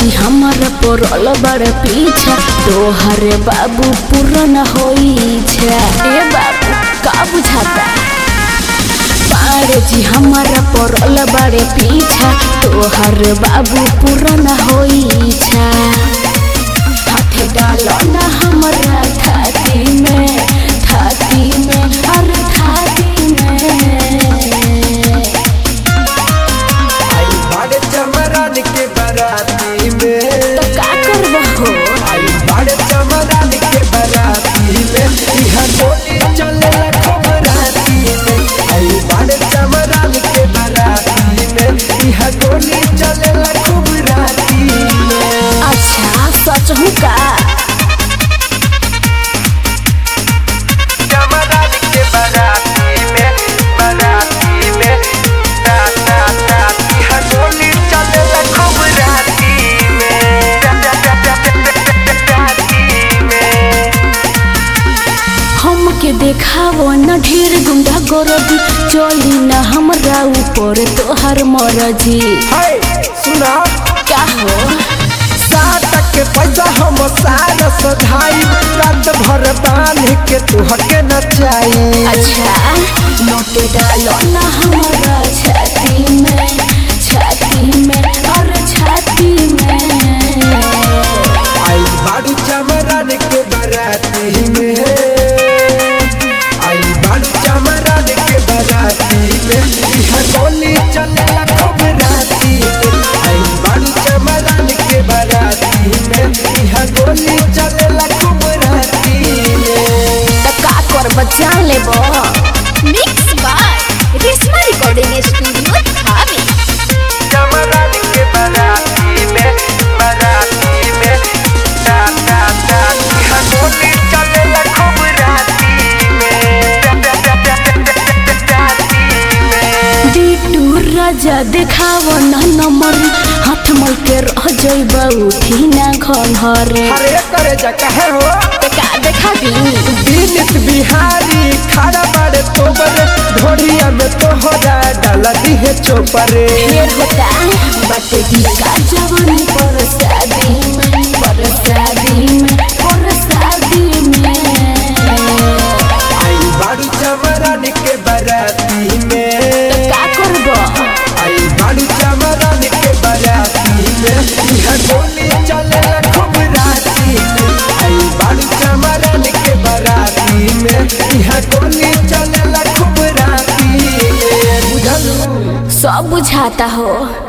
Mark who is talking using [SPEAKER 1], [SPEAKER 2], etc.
[SPEAKER 1] जी हमारा पड़ल बड़ पीछा तोहरे बाबू पूरन होई छे ए बाबू का बुझाता पाड़े जी हमारा पड़ल बड़े पीछा तोहर बाबू पूरन होई छा हाथ डालो ना हमारा छाती में छाती में हर छाती में
[SPEAKER 2] आई बड़े चमरान के बराती में
[SPEAKER 1] तो का करबा हो
[SPEAKER 2] आई बड़े चमरान के बराती में इहा गोली चले खूब राती में आई बड़े चमरान के बराती में इहा गोली चले खूब राती में
[SPEAKER 1] अच्छा सच हूँ का
[SPEAKER 2] चमरान के बराती में बराती में ता ता ता इहा गोली चले खूब राती में राती में
[SPEAKER 1] हमके देखावो न ढेर गुंडा गोरदी चली न हमरा ऊपर तोहर मरजी
[SPEAKER 2] हाय सुना
[SPEAKER 1] क्या हो
[SPEAKER 2] सात के पैसा हम सारा सधाई रात भर बांध के तुहके नचाई
[SPEAKER 1] अच्छा नोट डालो न हमरा छाती में छाती में और छाती में
[SPEAKER 2] आई बाड़ू चमरान के बराती में आई बाड़ू चमरान के बराती में इहा गोली चले खूब राती में आई बाड़ू चमरान के बराती में इहा गोली चले खूब राती में
[SPEAKER 1] तो का कर बचा लेबो
[SPEAKER 3] mix by Reshma recording studio धामी
[SPEAKER 2] चमरान के बराती में बराती में ता ता ता इहा गोली चले खूब राती में राती में
[SPEAKER 1] बिटू राजा देखावो न नंबर हाथ मल के रह जइबा उठी ना घर
[SPEAKER 2] अरे करे जा कहे हो
[SPEAKER 1] तो का देखाबी
[SPEAKER 2] दिनित बिहारी खड़ा बड़े तोबर ढोड़िया में तोहरा डाला दिहे चोपरे
[SPEAKER 1] फिर होता बट दी का जवानी पर शादी में पर शादी में पर शादी में
[SPEAKER 2] आई बाड़ू चमरान के बराती
[SPEAKER 1] तो
[SPEAKER 2] में
[SPEAKER 1] का करबो
[SPEAKER 2] आई बाड़ू चमरान के बराती में इहा गोली चले खूब राती में आई बाड़ू चमरान के बराती में इहा गोली चले खूब राती में बुझलू
[SPEAKER 1] सब बुझाता हो